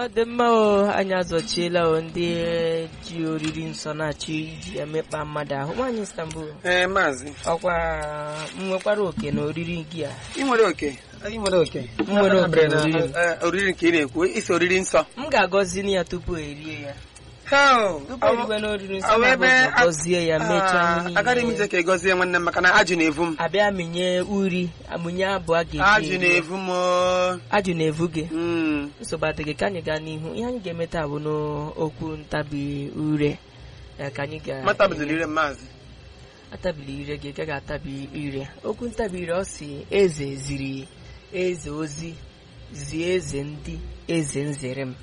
dị mma o anyị azọchiela o ndị ji oriri nsọ na-achọ iji emekpa mmadụ ahụ nwaanyị Istanbul ee maazị ọkwa m nwekwara oke na oriri gị a ị nwere oke ị nwere oke M nwere oke Na- n'oriri m. eh, oriri nke ị na-ekwu isi oriri nsọ m ga-agọzi ya tupu erie ya Hell, tupu ọ- eriwe n'oriri nsọ ọ m ebe ga-agọzi- a- gọzie ya mechaa ihe Ah, agaghị m niile ije ka ị gọzie nwanne m maka na ajụ na-evu m abịa mịnye uri amụnye abụọ a ga-eji ajụ eri ya. na-evu m oo. ajụ na-evu gị Mm. nsogbu adịghị ka anyị gaa n'ihu ihe anyị ga-eme taa bụ n'okwu ntabi ure ya ka anyị ga mata bidoro ire m maazị atabili ire gị gaghị atabi ire okwu ntabi ire ọ si eze ziri eze ozi zie eze ndị eze nzere m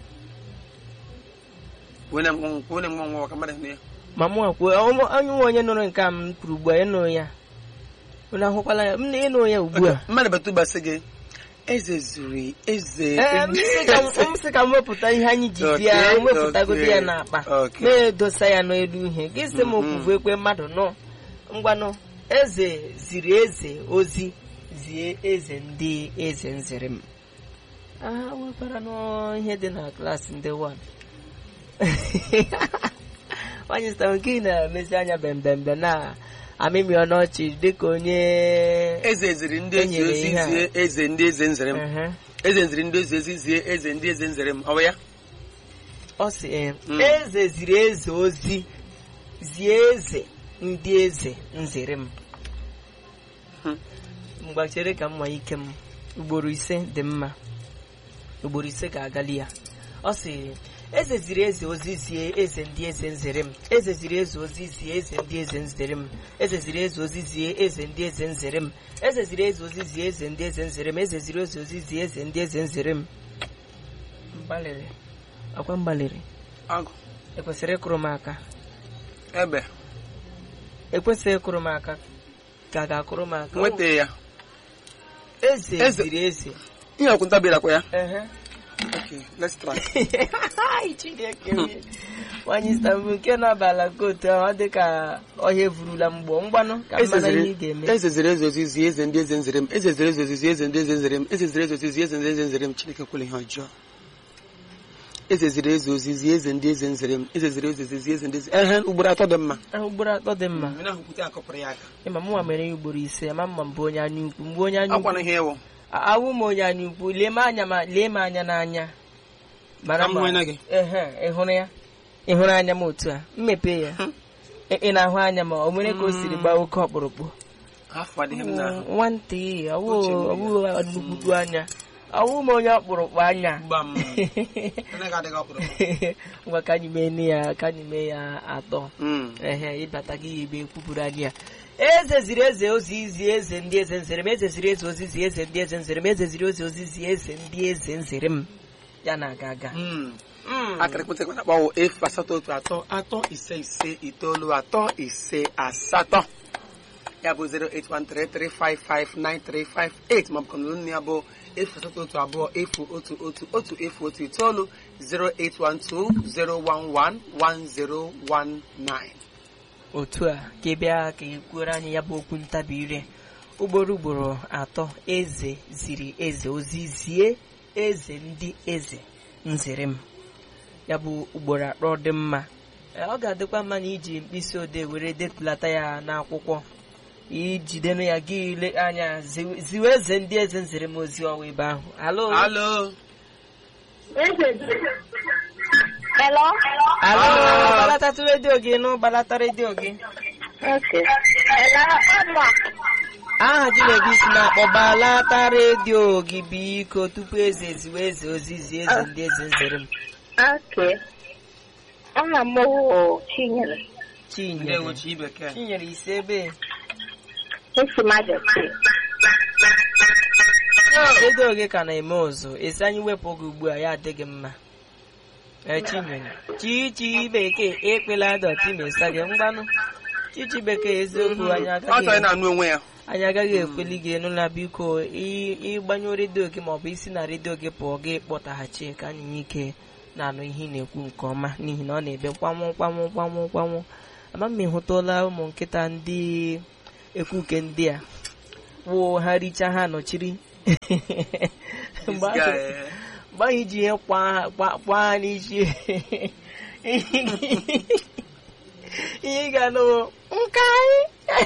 wene m nwa wene m nwa nwa ka mmadụ hụ ya ma mụ kwuo onye nwe onye nụrụ nke a m kwuru ugbu a ịnụ ya unu ahụkwala ya m na ịnụ ya ugbu a mmadụ bata ụbasị gị eze zuru eze Ee, m sị ka m- m sị ka m wepụta ihe anyị ji bịa Okay, m wepụtagodi ya okay, n'akpa okay. na-edosa ya n'elu ihe gị sị m Mhm. okwuvu ekwe mmadụ nọ ngwanụ eze ziri eze ozi zie eze ndị eze nzere m aha nwekwara n'ihe dị na klaasị ndị wan nwanyị sịtara nke ị na-emezi anya bembembe na amịmị ọnọchị dịka onye eze ziri ndị ezi Enyere ozi ihe a. zie eze ndị eze nzere m Ehe. eze ziri ndị ezi ozi zie eze ndị eze nzere m ọ bụ ya ọ sị ee, Mm. eze ziri eze ozi zie eze ndị eze nzere m Hmm. mgbachere ka mma ike m ugboro ise dị mma ugboro ise ga-agali ya ọ sị eze ziri eze ozi zie eze ndị eze nzere m eze ziri eze ozi zie eze ndị eze nzere m eze ziri eze ozi zie eze ndị eze nzere m eze ziri eze ozi zie eze ndị eze nzere m eze ziri eze ozi zie eze ndị eze nzere m mgbalịrị akwa mgbalịrị agụ ekwesịrị ịkụrụ m aka ebe ekwesịghị ịkụrụ m aka ka a ga-akụrụ m aka nweta ya eze Eze- ziri eze ihe ọkwụ ntabịara kwa ya Ehe. okay let's try Ai, Chineke m. nwanyị Istanbul nke na-abala kootu ahụ ọ dị ka ọhịa evurula mgbọ mgbanụ ka eze mmana ihe ziri ị ga-eme eze ziri eze ozi zie eze ndị eze nzere m eze ziri eze ozi zie eze ndị eze nzere m eze ziri eze ozi zie eze ndị eze nzere m chineke kwere ihe ọjọọ eze ziri eze ozi zie eze ndị eze nzere m eze ziri eze ozi zie eze ndị eze ehe ugboro atọ dị mma Ah, ugboro atọ dị mma mmiri ahụ kwute akọpụrụ ya aka ịma mụnwa mere ya ugboro ise ma mma mbụ onye anya ukwu mgbe onye anya akwana ukwu ihe ewu awụ m onye anya ukwu lee m anya ma lee m anya n'anya mara Ka m hụ anya gị? ehe ị hụrụ ya ị hụrụ anya m otu a mmepe ya Ị- ị na-ahụ anya ma o nwere ka o siri gbaa oke ọkpụrụkpụ afọ adịghị m n'ahụ nwantị ọwụ Uche m ọwụ nnukwu anya ọwụ m onye ọkpụrụkpụ anya gba m anaghị adịghị ọkpụrụ ngwa ka anyị mee nne ya ka anyị mee ya atọ Mm. ehe ịbata gị ya ebe ekwupụrụ anyị ya eze ziri eze ozi zi eze ndị eze nzere m eze ziri eze ozi zi eze ndị eze nzere m eze ziri eze ozi zi eze ndị eze nzere m ya na-aga aga Mm. Mm. akara ekwentị ekwe na-akpọ efu asatọ otu atọ atọ ise ise itoolu atọ ise asatọ ya bụ 08133559358 maọbụ ka n'olu ya bụ efu asatọ otu abụọ efu otu otu otu efu otu itoolu 08120111019 otu a ka ị bịa ka ị kwuoro anyị ya bụ okwu ntabi ire ugboro ugboro atọ eze ziri eze ozi zie eze ndị eze nzere m ya bụ ugboro atọ dị mma Ee, ọ ga-adịkwa mma na iji mkpịsị odee were detulata ya n'akwụkwọ ijidenụ ya gị ile anya zi- ziwe eze ndị eze nzere m ozi ọwa ebe ahụ alo alo Hello? alo gbalatatu redio gị nụ gbalata redio gị Okay. Hello? Emma. aha gị na-ebi isi na-akpọ gbalata redio gị biko tupu eze ziwe eze ozizi eze ndị eze nzere m Okay. Aha m bụ Chinyere. chinyere chi bekee chinyere ise ebe Esi Majesty. redio gị ka na-eme ụzụ esi anyị wepụ oge ugbu a ya adịghị mma ee chinyere chichi bekee ekpela dọtị mesa gị ngwanụ chichi bekee eziokwu anyị ọ chọrọ ị agaghị na-anụ onwe ya anyị agaghị ekweli gị enu na biko ị- ịgbanyụ redio gị maọbụ isi na redio gị pụọ gị kpọtaghachi ka anyị nwee ike na-anụ ihe ị na-ekwu nke ọma n'ihi na ọ na-ebe kwanwụ kwanwụ kwanwụ kwanwụ ama m ịhụtụla ụmụ nkịta ndị ekwuke ndị a wụ ha richa ha nọchiri mgbe This ahụ guy, eh. mgbe ahụ iji ihe kwa kwa- kwa ha n'isi ihe ị ga-anụ bụ, nke anyị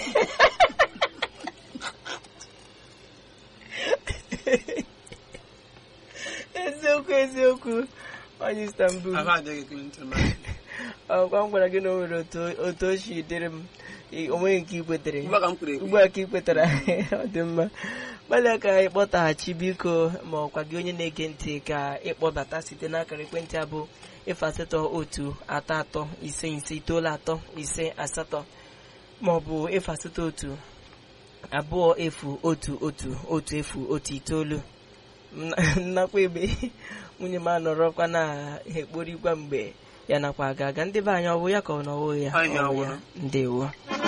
eziokwu eziokwu onye Istanbul ahụ adịghị Clinton ma ọkwa m gwara gị na o nwere otu otu o si dịrị m ị- o nweghị nke ikwetere ugbu a ka m kwuru ekwu ugbu a ka ị kwetara ọ dị mma gbalịa ka ị kpọtaghachi biko ma ọkwa gị onye na-ege ntị ka ịkpọbata site n'akara ekwentị abụ efu asatọ otu atọ atọ ise ise itoolu atọ ise asatọ ma ọ bụ efu asatọ otu abụọ efu otu otu otu efu otu itoolu Nna- nnakwa ebe nwunye m anọrọkwa na-ekporikwa mgbe ya nakwa aga aga ndị be anyị ọ bụ ya ka ọ nọwo ya Anyị Ọ bụ ya. awụrụ. ndewo